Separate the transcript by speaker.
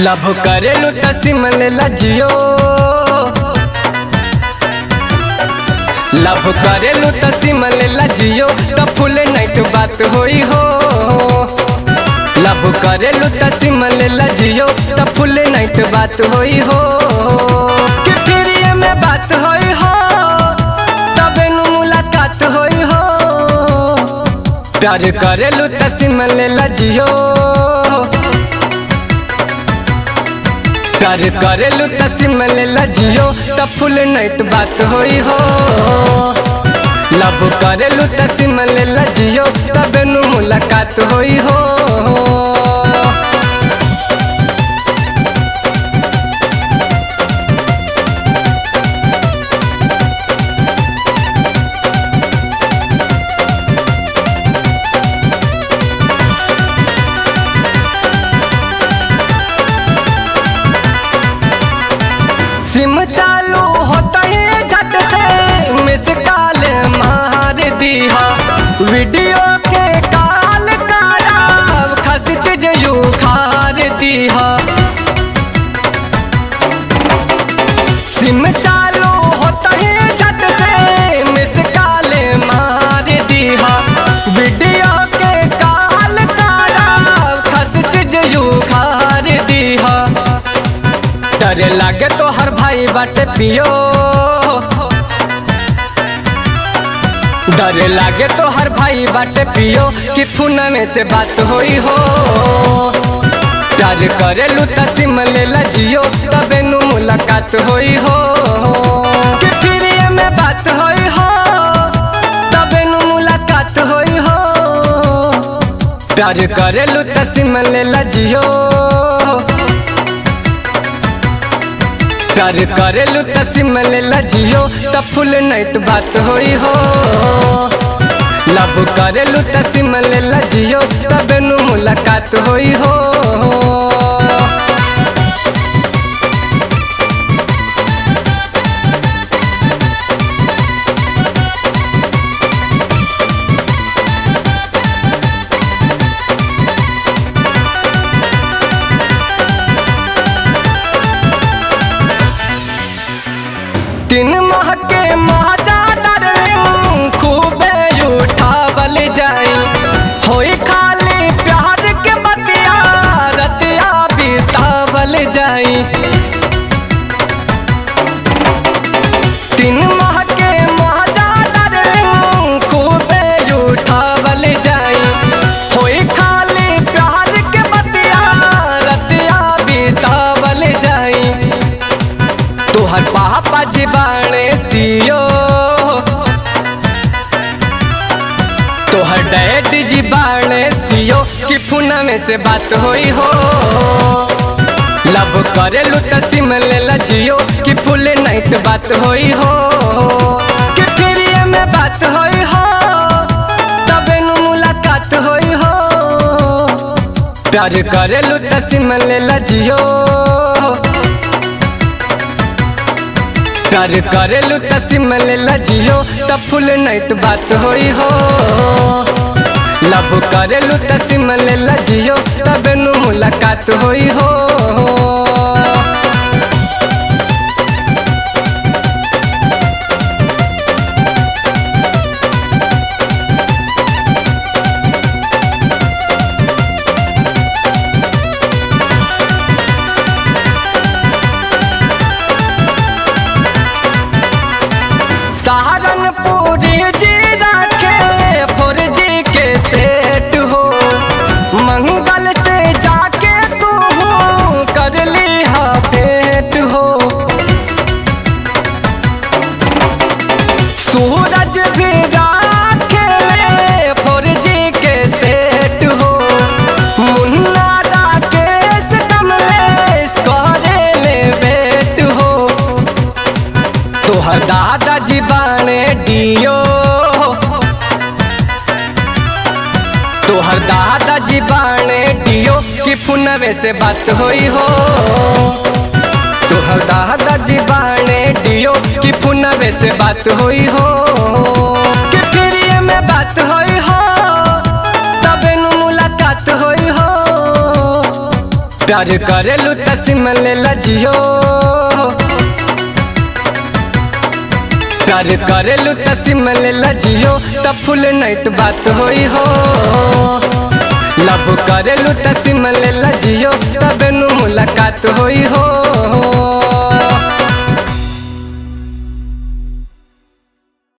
Speaker 1: love करेलू त SIM लेला जियो लभ करेलू त सिम लेला जियो त फुल नाइट बात होई हो लभ करेलू त सिम लेला जियो त फुल नाइट बात होई हो कि फिर ये में बात होई हो तबे नु मुलाकात होई हो प्यार करेलू त सिम लेला जियो प्यार करेलू त सिम लेला जियो त फुल नाइट बात होई हो लव करेलू त सिम लेला जियो तबे नु मुलाकात होई हो सिम चालू होता ही झट से मिस कॉल मार दिया वीडियो के कॉल कराब खस चीज यू खार दिया सिम चालू होता ही झट से मिस कॉल मार दिया वीडियो के कॉल कराब खस चीज यू खार दिया डरे लागे तो हर भाई बाटे पियो डरे लागे तो हर भाई बाटे पियो कि फुना में से बात होई हो प्यार करेलू त सिम लेला जियो तबे नु मुलाकात होई हो कि फिर ये में बात होई हो तबे नु मुलाकात होई हो प्यार करेलू त सिम लेला जियो प्यार करेलू त सिम लेला जियो त फुल नाइट बात होई हो लव करेलू त सिम लेला जियो तबे नु मुलाकात होई हो तीन माह के महाजा डार्लिंग खूबे उठावल जाई होई खाली प्यार के बतिया रतिया बितावल जाई तीन माह के महाजा डार्लिंग खूबे उठावल जाई होई खाली प्यार के बतिया रतिया बितावल जाई तोहर पापा जी बाणे सियो तोहर डैड जी बाणे सियो कि फुना में से बात होई हो लव करेलू त सिम लेला जियो कि फुल नाइट बात होई हो कि फिर ये में बात होई हो तबे नु मुलाकात होई हो प्यार करेलू त सिम लेला जियो प्यार करेलू त सिम लेला जियो त फुल नाइट बात होई हो लव करेलू त सिम लेला जियो तबे नु मुलाकात होई हो सहारनपुरी जी रखे फोर जी के सेट हो मंगल से जाके तू कर ली हा भेंट हो सूरज भी राखे फोर जी के सेट हो मुन्ना राकेश कमलेश करे ले बेट हो तोहर दादाजी बाणे डियो तोहर दादाजी बाणे डियो कि फुनवे से बात होई हो तोहर दादाजी बाणे डियो कि फुनवे से बात होई हो कि फिर ये में बात होई हो तबे नु मुलाकात होई हो प्यार करेलू त सिम ले लजियो प्यार करेलू त सिम ले लजियो त फुल नाइट बात होई हो लव करेलू त सिम ले लजियो तब नु मुलाकात होई हो